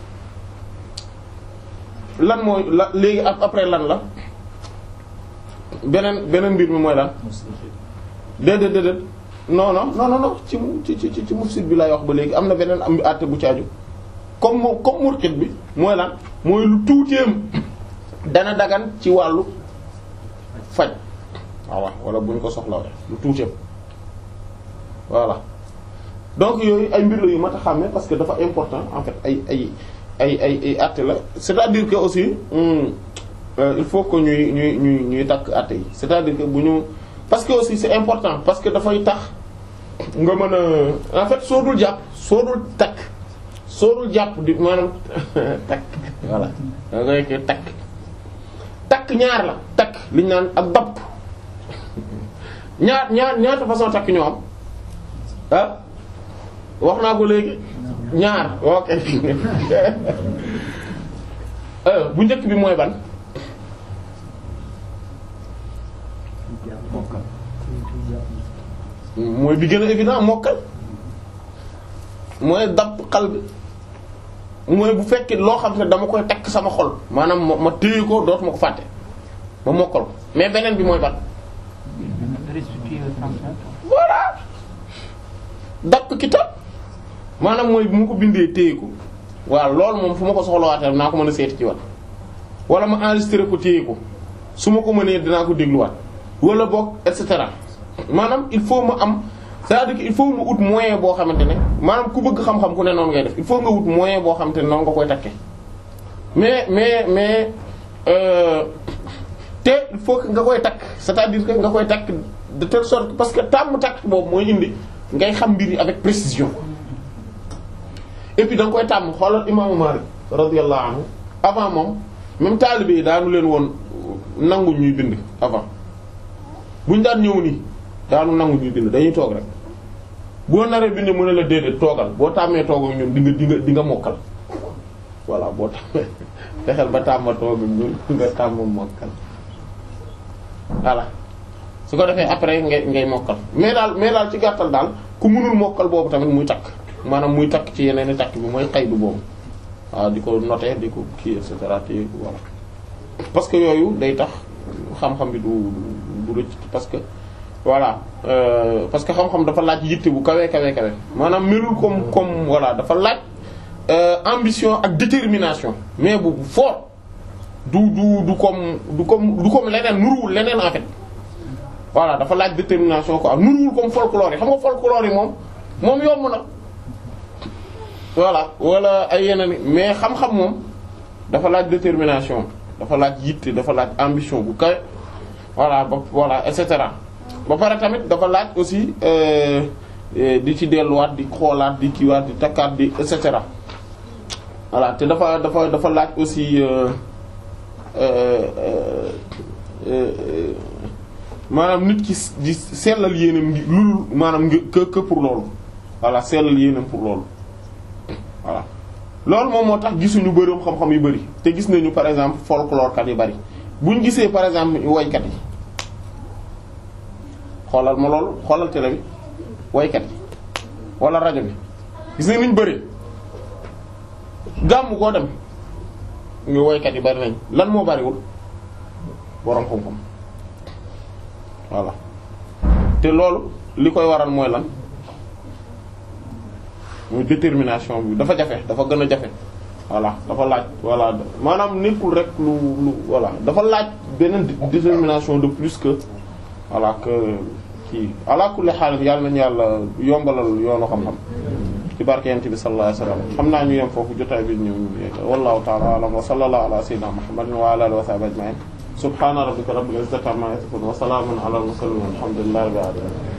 lan mooy la léegi après lan la beneen beneen mbir mi mooy lan déedéet déedéet non non non non ci ci ci ci mufsid bi lay wax ba léegi am na beneen am àtte bu caaju comme moo comme murkit bi mooy lan mooy lu tuuteem dana dagan ci wàllu faj waaw wala bu ñu ko soxla lu tuuteem voilà donc yooyu ay mbir la yu mat a xàmme parce que dafa important en fait ay ay ay ay ay àtte la c'est-à-dire que aussi hum, euh, il faut que ñuy ñuy ñuy ñuy takk àtte yi c'est-à-dire que bu ñu parce que aussi c'est important parce que dafay tax nga mën a en fait soo dul jàpp soo dul takk soo dul jàpp di maanaam takk voilà da ngay koy takk takk ñaar la takk li ñu naan ak dapp ñaar ñaar ñaata façon takk ñoo am ah wax naa ko léegi ñaar ok Euh, bu njëkk bi mooy ban mooy bi gën a évident mokkal mooy dapp xal bi mooy bu fekkee loo xam ne dama koy takk sama xol maanaam ma ma téye ko dootuma ko fàtte ma mokkal ko mais beneen bi mooy ban restituer le transmettre. voilà dapp kitab maanaam mooy bu ma ko bindee téye ko waaw loolu moom fu ma ko soxlawaatee naa ko mën a seeti ci wat wala ma enregistré ko téye ko su ma ko mënee dinaa ko dégluwaat wala boog et cetera maanaam il faut ma am c'est-à-dire que il faut ma ut moyen boo xamante ne maanaam ku bëgg xam-xam ku ne noonu ngay def il faut nga ut moyen boo xamante ne noonu nga koy takkee mais mais mais euh, te il faut que nga koy takk c'est-à-dire que nga koy takk de telle sorte que parce que tàmm takk boobu mooy indi ngay xam mbir yi avec précision et puis da nga koy tàmm xoolal imaamu Maalik radiyallahu anhu avant moom même taalibe yi daanu leen woon nangu ñuy bind avant buñ daan ñëw nii daanu nangu ñuy bind dañuy toog rek boo naree bind mën a la déedéet toogal boo tàmmee toog ak ñoom di nga di nga di nga mokkal voilà boo tàmmee fexeel ba tàmma toog ak ñoom nga tàmm mokkal voilà su ko defee après ngay ngay mokkal mais daal mais daal ci gàttal daal ku mënul mokkal boobu tamit muy takk maanaam muy takk ci yeneen i takk bi mooy xaydu boobu waaw di ko noter di ko kii et cetera te voilà parce que yooyu day tax xam-xam bi du du rëcc parce que voilà euh, parce que xam-xam dafa laaj yitte bu kawe kawe kawe maanaam melul comme comme voilà dafa laaj euh, ambition ak détermination mais bu fort du du du comme du comme du comme leneen nuruwul leneen en fait voilà dafa laaj détermination quoi nuruwul comme folklore yi xam nga folklore yi moom moom yomb na voilà wala ay yeneen i mais xam-xam moom dafa laaj détermination dafa laaj yitte dafa laaj ambition bu kawe voilà ba voilà et cetera ba pare tamit dafa laaj aussi euh, euh, di ci delluwaat di xoolaat di kiiwaat di takkaat di et cetera voilà te dafa dafa dafa laaj aussi euh, maanaam nit ki di sellal yéenam ngi lul maanaam ngi que que pour loolu voilà sellal yéenam pour loolu voilà loolu moom moo tax gisuñu bërëm xam-xam yu bari te gis nañu par exemple folklore kat yu bari buñ gisee par exemple woykat yi xoolal ma loolu xoolal télé bi woykat yi wala rajo bi gis nañ niñ bëree gàmm koo dem ñu woykat yi bari nañ lan moo bariwul boroom xam-xam voilà te loolu li koy waral mooy lan muy détermination bi dafa jafe dafa gën a jafe voilà dafa laaj voilà maanaam nekkul rek lu lu voilà dafa laaj beneen détermination de plus que voilà que kii ala kulli xaal yàlla nañu yàlla yombalal yoonu xam-xam ci barke yent bi sallallahu alayhi wasallam xam naa ñu yem foofu jotaay bi ñëw ñu wallahu ta'ala a'lam wa sallallahu ala sayyidina muhammadin wa ala alihi wa sahbihi ajma'in subhana rabbika rabbil izzati amma yasifun wa salamun ala al mursalin walhamdulillahi rabbil alamin